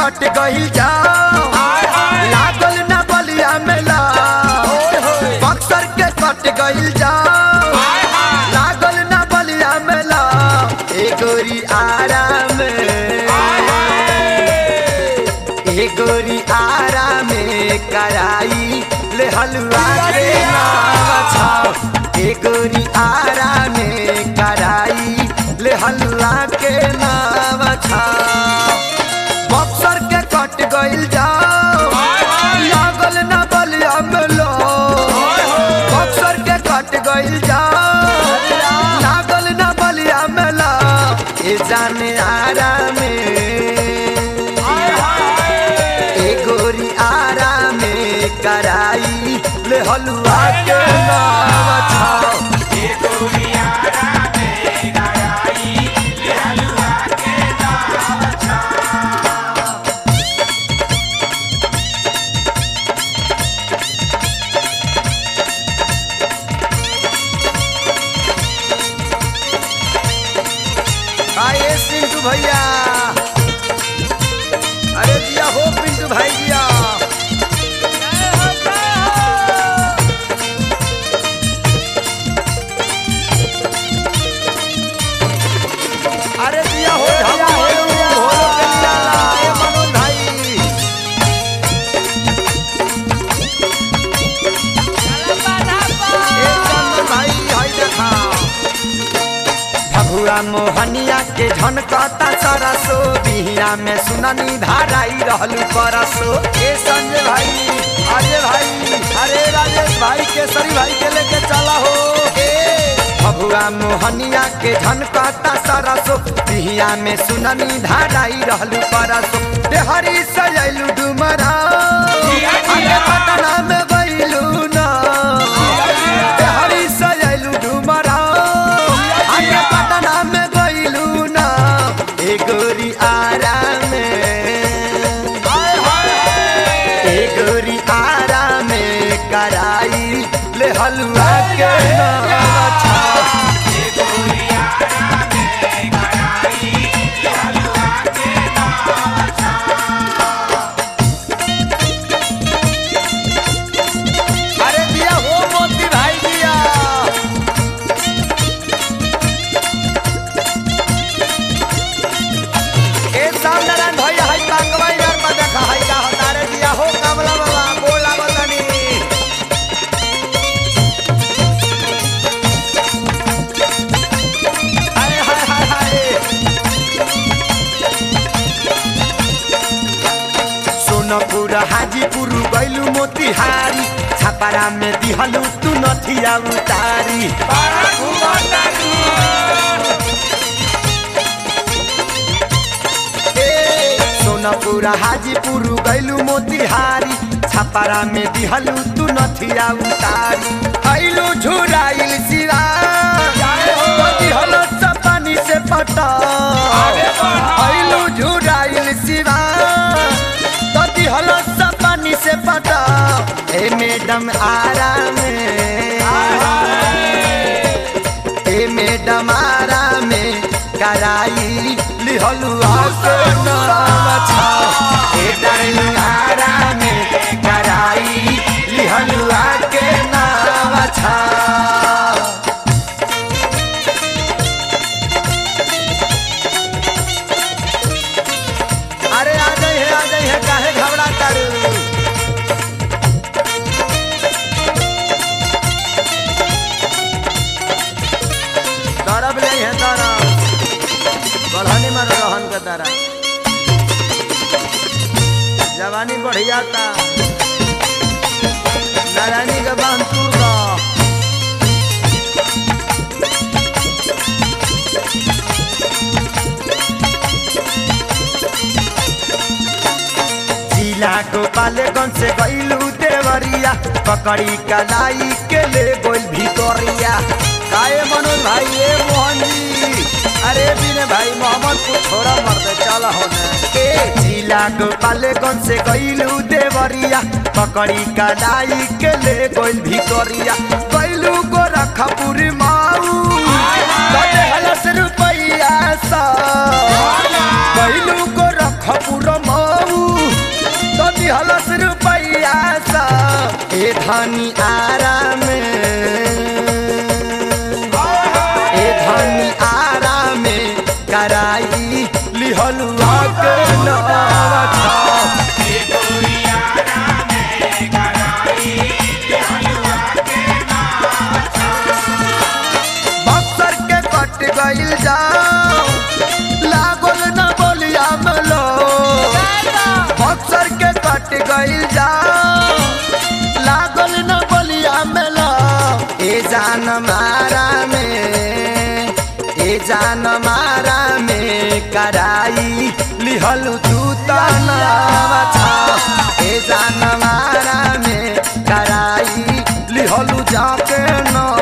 कट गइल जाओ लागल ना बलिया मेला बक्सर के कट गइल जाओ लागल ना बलिया मेला ए गोरी आराम ए गोरी आराम कराई ले हलवा के नाम छाओ ए गोरी आराम कराई ले हलवा के नाम छाओ बक्सर के कट गइल जाओ लागल ना बलिया मेलो बक्सर के कट गइल जाओ लागल ना बलिया मेला ए जाने आराम ए गोरी आराम कराई ले हलवा के नाम छाओ आइए पिंटू भैया अरे दिया हो पिंटू भाई दिया अरे दिया हो झापू हो हो कन्या ए मनोज भाई ए चंदन भाई हाय देखा भगुआ मोहनिया के झनकता सरसो बिहिया में सुननी धाराई रहलू परसो ए संजय भाई अजय भाई अरे राजेश भाई केसरी भाई के लेके चला हो ए भगुआ मोहनिया के झनकता सरसो बिहिया में सुननी धाराई रहलू परसो देहरी सजैलू डुमरा आगे पटना में गइलू ना देहरी सजैलू डुमरा आगे पटना में गइलू ना ए गोरी आराम ए गोरी आराम कराई ले हलवा के नाम छा अरे दिया हो मोती भाई दिया ए साम नारायण भैया हाय कांगवा यार में देखा हाय का हतारे दिया हो कमला बाबा बोला बतानी हाय हाय हाय हाय सोनपुर हाजीपुर गैलू मोतिहारी छापारा में दिहलू तू नथिया उतारी ए, सोनपुर हाजीपुर गैलू मोतिहारी छापारा में दिहलू तू नथिया उतारी ऐलू झुराइल सिरा दिहलो पानी से पटा ऐलू झुराइल सिरा तती हलो सब पानी से पटा ए मैडम आराम ए मैडम आराम कराई लिहलु आके नाम छा ए डार्लिंग आराम कराई लिहलु आके नाम छा अरे आ जाई है आ जाई है काहे घबरा तारू तरब नहीं है तरब बढ़ानी मारो रहन के तारा जवानी बढ़िया था नारायणी के बांध तूर का जिला गोपालगंज से गईलू देवरिया पकड़ी कलाई के ले गोल भितोरिया काए मनोज भाई ए मोहन जी अरे बिने भाई मोहम्मद को छोड़ा मर दे चल होने ए जिला गोपालगंज से गईलू देवरिया पकड़ी कलाई के ले गोल भितोरिया गईलू गोरखपुर माऊ कटे हलस रुपैया सा गईलू गोरखपुर माऊ लिहलू आके नवा छाव बक्सर के कट गइल जाओ लागल न बोलिया मलो बक्सर के कट गइल जाओ लागल न बोलिया मलो ए जान मारा में ए जान मारा में कराई लिहलू तू तनावा छा ए जान मारा में कराई लिहलू जाके न